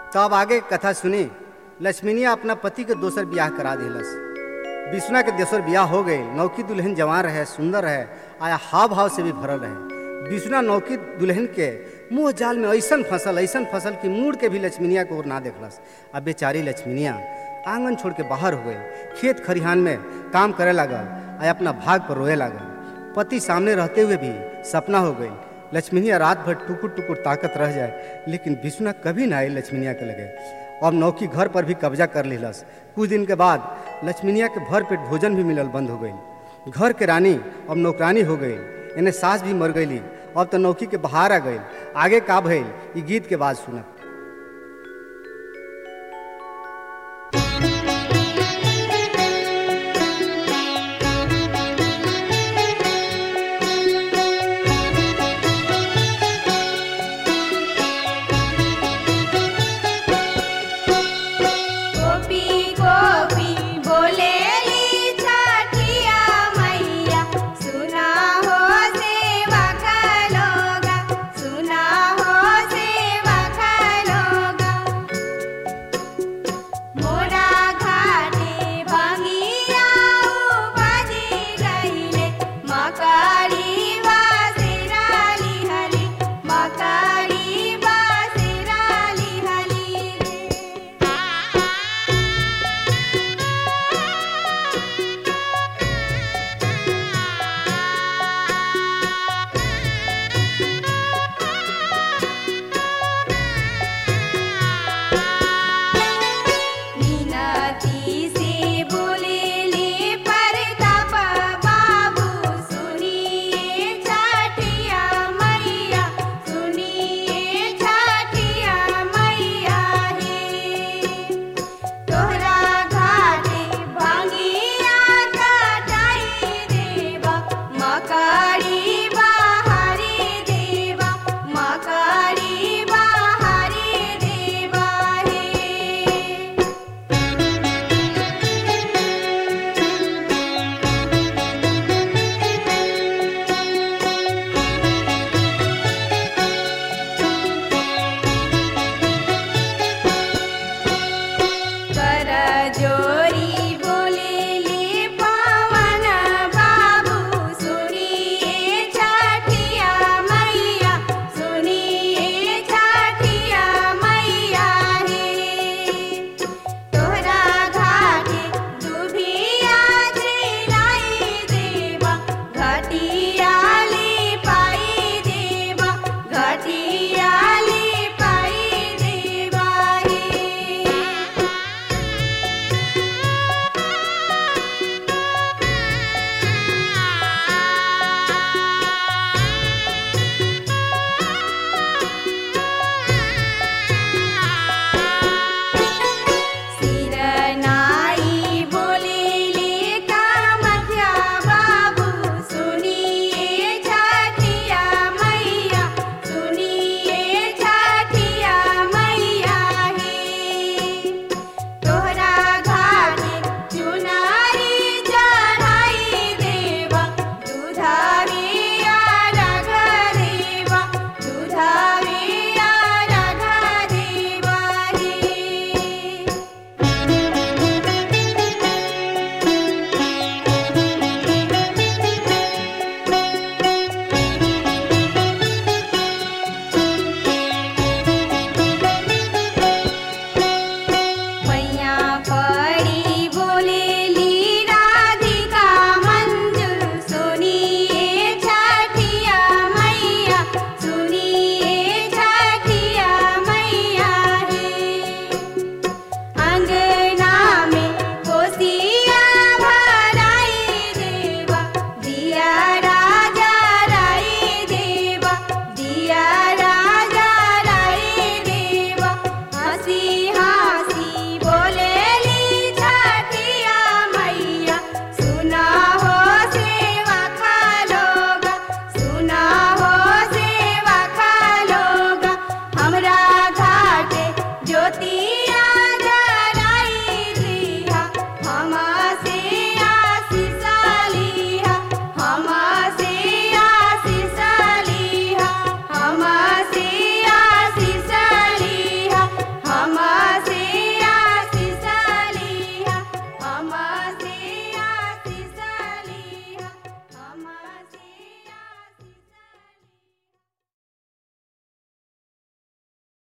तो अब आगे के कथा सुनी लक्ष्मीनिया अपना पति के दोसर ब्याह करा दिलस विष्णु के दोसर ब्याह हो गई नौकी दुल्हन जवान रहे सुंदर रहे आया हाव भाव से भी भरल रहे विष्णु नौकी दुल्हन के मुंह जाल में ऐसन फसल ऐसन फसल कि मुड़ के भी लक्ष्मीनिया को ओर ना देखलस अब बेचारी लक्ष्मीनिया आंगन छोड़ के बाहर हो गई खेत खरिहान में काम करे लागल आ अपना भाग पर रोए लागल पति सामने रहते हुए भी सपना हो गई लक्ष्मीनिया रात भर टुकुर टुकुर ताकत रह जाए लेकिन विष्णु कभी ना आई लक्ष्मीनिया के लगे अब नौकी घर पर भी कब्जा कर लिलस कुछ दिन के बाद लक्ष्मीनिया के भर पेट भोजन भी मिलल बंद हो गई घर के रानी अब नौकरानी हो गई इन्हें सास भी मर गई अब तो नौकी के बाहर आ गई आगे का भइल ई गीत के बाद सुनब